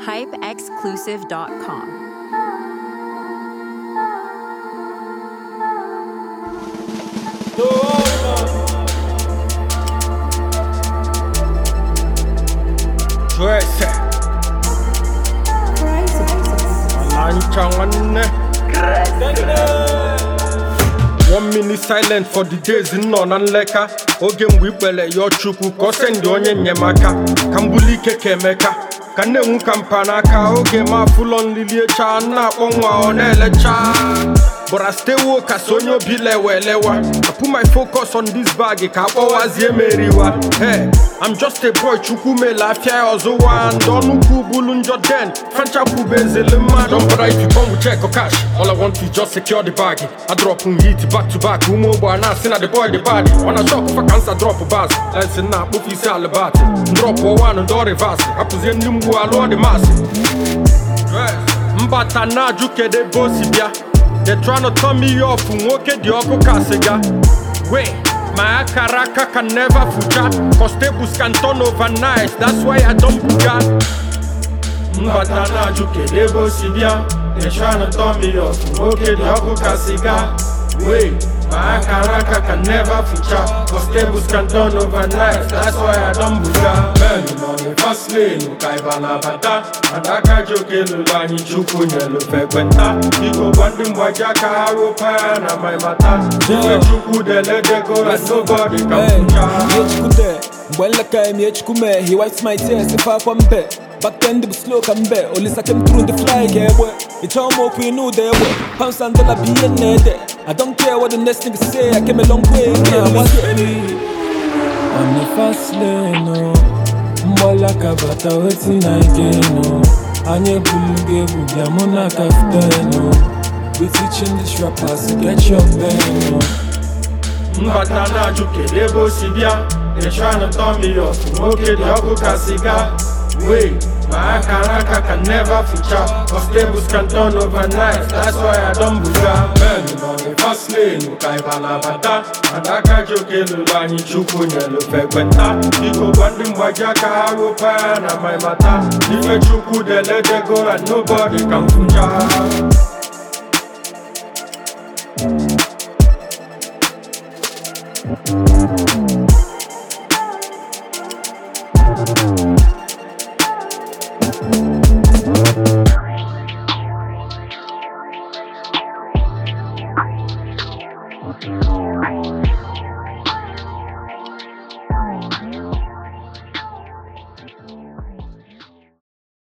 hypeexclusive.com. Twese Alancha nwanne One minute silent for the days nọ na nleka oge mgbe ikpere yọọ chukwu ka ọ sendị onye enyemaka ka m buli ike ka emeka ka m na-enwu ka mpa n'aka oge ma afụlọ nlili echa na-akpọ nwa ọ na-elecha But I stay woke as onye obi lewe elewa I put my focus on this bag ka akpọwazie meriwa Hey, I'm just a boy chukwu mele afịa ya ọzụwa ndị ọnụkwu bulu njọ den francha kwube ezele mmadụ Don't bother if you come with check or cash All I want is just secure the bag I drop m hit back to back ụmụ ogbe a na-asị na the boy the bad ọ na shop fa kansa drop bas lensi na akpụfu isi alibati drop one ndị ọ reverse hapụzie ndị mgbu alụọ dị masị mbata na-ajụ kedu ebe o si bịa they tryna turn me off nwoke dị ọkụ ka sịga wait my akara aka can never fucha cause tables can turn overnight that's why i don't buga mbata na-ajụ kedu ebe o si bịa they tryna turn me off nwoke dị ọkụ ka sịga wait my akara aka can never fucha cause tables can turn overnight that's why i don't buga men nọ the fast lane ka ịba na-abata adaka ji oke lụrụ anyị chukwu nyelu fekwenta biko gwa ndị mgbaji aka ha rụpa ya na my mata ife chukwu deledego and nobody can fucha Miechikude, Mbwelaka Miechikume, he wipes my tears if I come back. Back then, the slow come back. Only second through the fly, yeah, boy. It's all more we know there, boy. Pounds and dollar be in there. I don't care what the next nigga say, I came a long way. Yeah, what's On the fast lane, no. Mbwelaka bata wetin I gain, no. Anye buluge bugya muna kaftan, no. We teaching these rappers to get your pain, no. mbata na-ajụ kedu ebe o si bịa they tryna turn me off nwoke dị ọkụ ka siga wait my akara aka can never fucha cause tables can turn overnight that's why i don buga men nọ the fast lane ka ịba na-abata adaka ji oke lụrụ anyị chukwu nyelu fekwenta biko gwa ndị mgbaji aka ha rụpa ya na my mata ife chukwu deledego and nobody can fucha